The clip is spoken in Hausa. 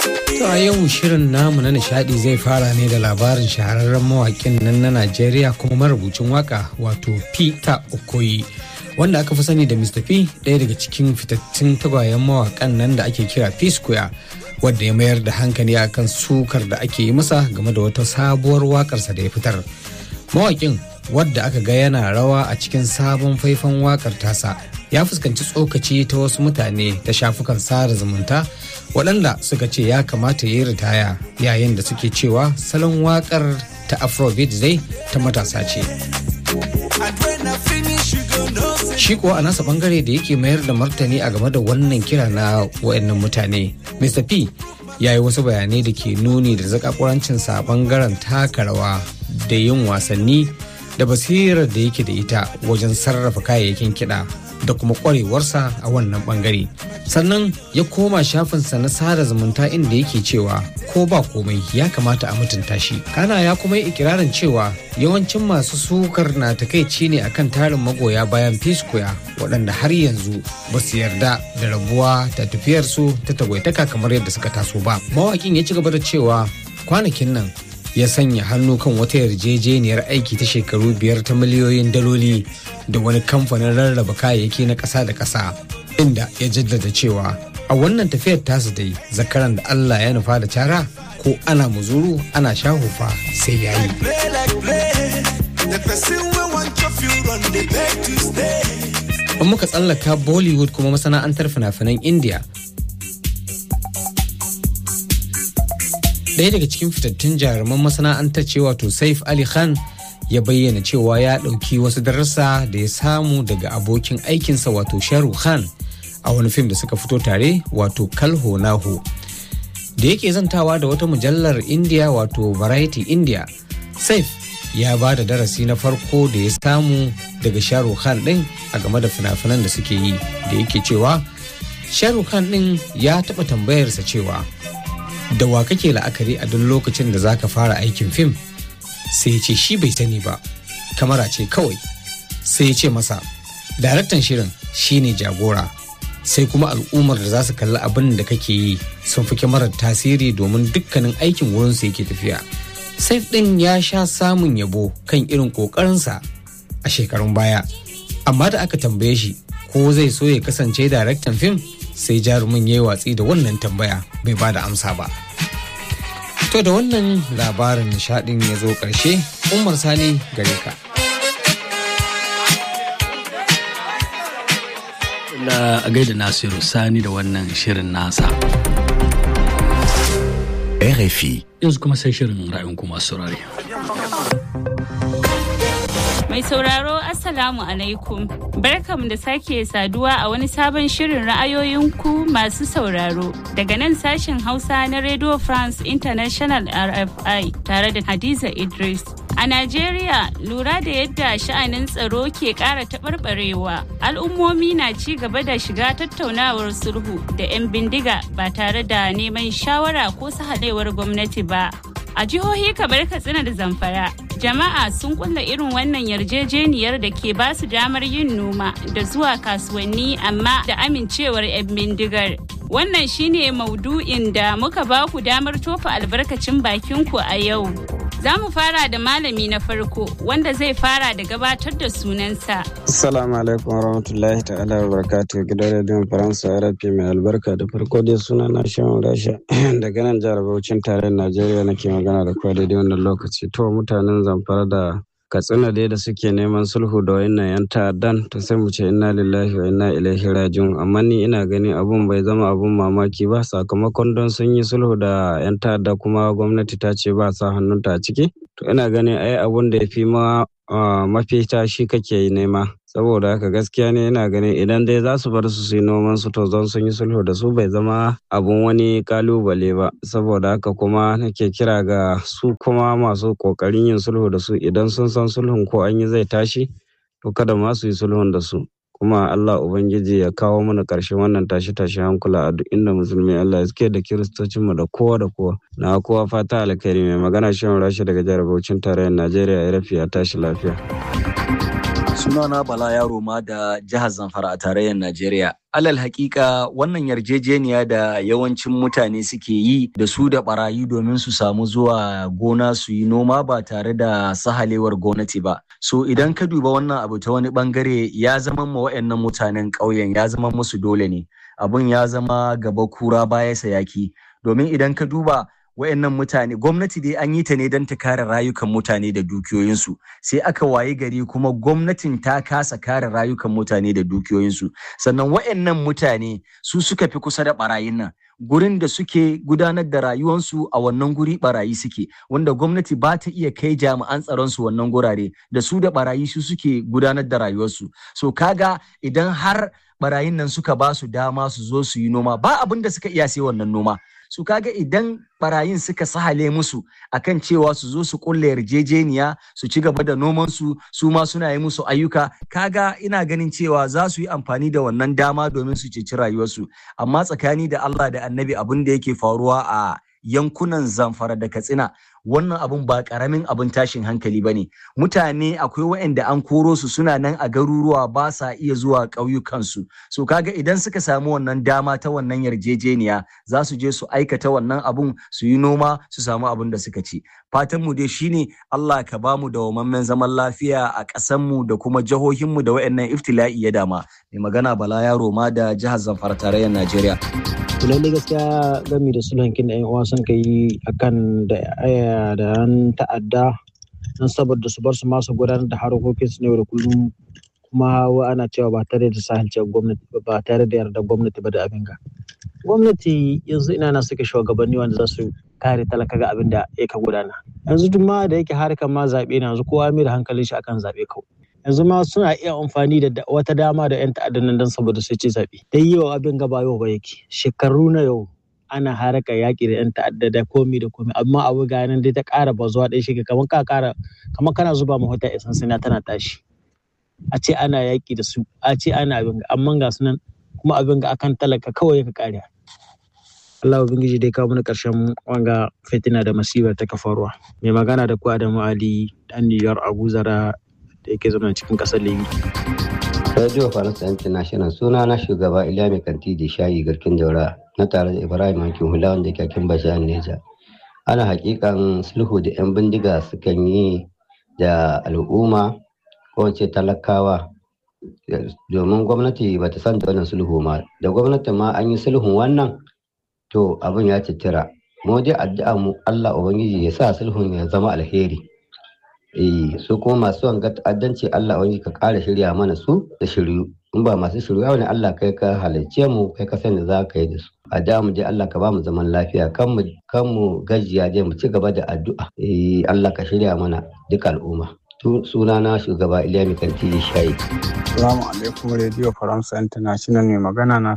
To a yau shirin namu na nishadi zai fara ne da labarin shahararren mawakin nan na Najeriya kuma marubucin waka wato Peter Okoye wanda aka fi sani da Mr. P ɗaya daga cikin fitattun tagwayen mawakan nan da ake kira P Square wadda ya mayar da hankali akan sukar da ake yi masa game da wata sabuwar wakarsa da ya fitar. Mawakin wadda aka ga yana rawa a cikin sabon faifan wakar tasa ya fuskanci tsokaci ta wasu mutane ta shafukan sada zumunta waɗanda suka ce ya kamata ya yi ritaya yayin da suke cewa salon wakar ta afrobeat zai ta matasa ce shi kuwa a nasa bangare da yake mayar da martani a game da wannan kira na waɗannan mutane mr p ya yi wasu bayanai da ke nuni da zakakurancinsa a bangaren taka rawa da yin wasanni da basirar da yake da ita wajen sarrafa kayayyakin kiɗa da kuma ƙwarewarsa a wannan ɓangare sannan ya koma shafinsa na sada zumunta inda yake cewa ko ba komai ya kamata a mutunta shi kana ya kuma yi ikirarin cewa yawancin masu sukar na takaici ne akan tarin magoya bayan piscoya waɗanda har yanzu ba su yarda da rabuwa da tafiyarsu ta tagwaitaka kamar yadda suka taso ba mawakin ya ci gaba da cewa kwanakin nan ya sanya hannu kan wata yarjejeniyar aiki ta shekaru biyar ta miliyoyin daloli da wani kamfanin rarraba kayayyaki na ƙasa da ƙasa inda ya jaddada cewa a wannan tafiyar tasu dai zakaran da Allah ya nufa da cara ko ana muzuru ana shahufa sai ya yi. In muka tsallaka Bollywood kuma masana'antar fina-finan India ɗaya daga cikin fitattun jaruman masana'antar ce wato saif ali khan ya bayyana cewa ya ɗauki wasu darussa da ya samu daga abokin aikinsa wato sharu khan a wani fim da suka fito tare wato kalho naho da yake zantawa da wata mujallar india wato variety india saif ya ba da darasi na farko da ya samu daga sharu khan ɗin a game da fina-finan da suke yi da yake cewa sharu khan ɗin ya taɓa tambayarsa cewa da wa kake la'akari a duk lokacin da zaka fara aikin fim sai ya ce shi bai sani ba kamara ce kawai sai ya ce masa daraktan shirin shine jagora sai kuma al'ummar da za su kalli abin da kake yi sun fi kyamarar tasiri domin dukkanin aikin wurinsu yake tafiya saif ɗin ya sha samun yabo kan irin ƙoƙarinsa a shekarun baya amma da aka tambaye shi ko zai so ya kasance daraktan fim sai jarumin ya yi watsi da wannan tambaya bai ba da amsa ba. To da wannan labarin nishadin ya zo ƙarshe, Umar Sani gare ka. Da a gaida Nasiru Sani da wannan shirin nasa. RFI. Yanzu kuma sai shirin ra'ayin kuma saurare. Mai sauraro Assalamu alaikum. Barkam da sake saduwa a wani sabon shirin ra'ayoyinku masu sauraro daga nan sashen Hausa na Radio France International RFI tare da Hadiza Idris. A Najeriya lura da yadda sha'anin tsaro ke ƙara taɓarɓarewa, al'ummomi na ci gaba da shiga tattaunawar sulhu da 'yan bindiga ba tare da neman shawara ko sahalewar gwamnati ba. A jihohi kamar Katsina da Zamfara, jama'a sun kulla irin wannan yarjejeniyar da ke ba su damar yin noma da zuwa kasuwanni amma da amincewar 'yan bindigar. Wannan shine maudu'in da muka ba ku damar tofa albarkacin bakinku a yau. Za mu fara da malami na farko wanda zai fara da gabatar da sunansa. Assalamu alaikum warahmatullahi ta'ala wa barakatuh gidan rediyon Faransa RFI mai albarka da farko dai suna na Shehu Rasha daga nan jihar Bauchin tarayyar Najeriya nake magana da kwa daidai wannan lokaci. To mutanen Zamfara da Katsina dai da suke neman sulhu da wayannan yan ta'addan to sai mu ce inna lillahi wa inna ilaihi raji'un amma ni ina gani abun bai zama abun mamaki ba sakamakon don sun yi sulhu da yan ta'adda kuma gwamnati ta ce ba sa hannunta a ciki to ina ganin ai abun da ya fi ma mafita shi kake nema saboda haka gaskiya ne ina ganin idan dai za su bar su su yi noman su to zon sun yi sulhu da su bai zama abun wani kalubale ba saboda haka kuma nake kira ga su kuma masu kokarin yin sulhu da su idan sun san sulhun ko an yi zai tashi to kada ma su yi sulhun da su kuma Allah Ubangiji ya kawo mana ƙarshen wannan tashi-tashi hankula a duk inda musulmi Allah ya suke da kiristocinmu da kowa da kowa na kowa fata alkhairi mai magana shan rashi daga jihar Bauchin tarayyar Najeriya ya rafi ya tashi lafiya. Sunana Bala Yaro ma da jihar Zamfara a tarayyar Najeriya. Alal hakika wannan yarjejeniya da yawancin mutane suke yi da su da barayi domin su samu zuwa gona su yi noma ba tare da sahalewar gwamnati ba. So idan ka duba wannan abu ta wani bangare ya zama ma waɗannan mutanen ƙauyen ya zama musu dole ne. Abun ya zama gaba kura baya sayaki. Domin idan ka duba wayannan mutane gwamnati dai an yi ta ne don ta kare rayukan mutane da dukiyoyinsu sai aka waye gari kuma gwamnatin ta kasa kare rayukan mutane da dukiyoyinsu sannan wayannan mutane su suka fi kusa da barayin nan gurin da suke gudanar da rayuwansu a wannan guri barayi suke wanda gwamnati ba ta iya kai jami'an tsaron su wannan gurare da su da barayi su suke gudanar da rayuwarsu so kaga idan har barayin nan suka ba su dama su zo su yi noma ba abin da suka iya sai wannan noma su kaga idan barayin suka sahale musu akan cewa su zo su kulle yarjejeniya su ci gaba da noman su su ma suna yi musu ayyuka kaga ina ganin cewa za su yi amfani da wannan dama domin su ceci rayuwarsu amma tsakani da Allah da annabi abin da yake faruwa a yankunan zamfara da katsina wannan abun ba karamin abin tashin hankali ba ne mutane akwai waɗanda an koro su suna nan a garuruwa ba sa iya zuwa ƙauyukansu so kaga idan suka samu wannan dama ta wannan yarjejeniya za su je su aikata wannan abun su yi noma su samu abin da suka ci fatan mu dai shine Allah ka ba mu dawamammen zaman lafiya a ƙasan mu da kuma jihohin mu da waɗannan iftila'i ya dama mai magana Bala Yaro ma da jihar Zamfara tarayyar Najeriya lalle gaskiya gami da sulhankin da 'yan uwa sun kai akan da da yan ta'adda don saboda su bar su masu gudanar da harkokin su ne da kullum kuma ana cewa ba tare da sahalce gwamnati ba tare da yarda gwamnati ba da abin ga gwamnati yanzu ina na suke shugabanni wanda za su kare talaka ga abin da ya ka gudana yanzu duk ma da yake harkar ma zaɓe na yanzu kowa mai da hankalin shi akan zaɓe kawai yanzu ma suna iya amfani da wata dama da 'yan ta'addan nan don saboda su ci zaɓe dai yau abin gaba yau ba yake shekaru na yau ana haraka yaƙi da 'yan ta'adda da komi da komi amma abu ga nan dai ta ƙara bazuwa ɗaya shiga kamar ka ƙara kamar kana zuba ma wata isan sina tana tashi a ce ana yaƙi da su a ce ana abin ga amma ga sunan kuma abin ga akan talaka kawai ka ƙare Allah ubangiji dai kawo mana ƙarshen wanga fitina da masibar ta kafarwa mai magana da ku Adamu Ali dan New York Abu Zara da yake zama cikin ƙasar Libi. Radio Faransa International suna na shugaba Iliya Mai Kanti da Shayi Garkin Daura na tare da Ibrahim Hankin Hula wanda ke kin Bashan Neja. Ana hakikan sulhu da 'yan bindiga sukan yi da al'umma ko ce talakawa domin gwamnati ba ta san da wannan sulhu ma da gwamnati ma an yi sulhun wannan to abin ya citira mu dai addu'a mu Allah ubangiji ya sa sulhun ya zama alheri eh su kuma masu wanga ta'addanci Allah wani ka ƙara shirya mana su da shiryu in ba masu shirya wani Allah kai ka halarce mu kai ka sani za ka yi da su a da mu je Allah ka ba mu zaman lafiya kan mu kan mu gajiya je mu ci gaba da addu'a eh Allah ka shirya mana duka al'umma suna na shugaba Iliya Mikanti Shayi. Assalamu alaikum Radio Faransa International mai magana na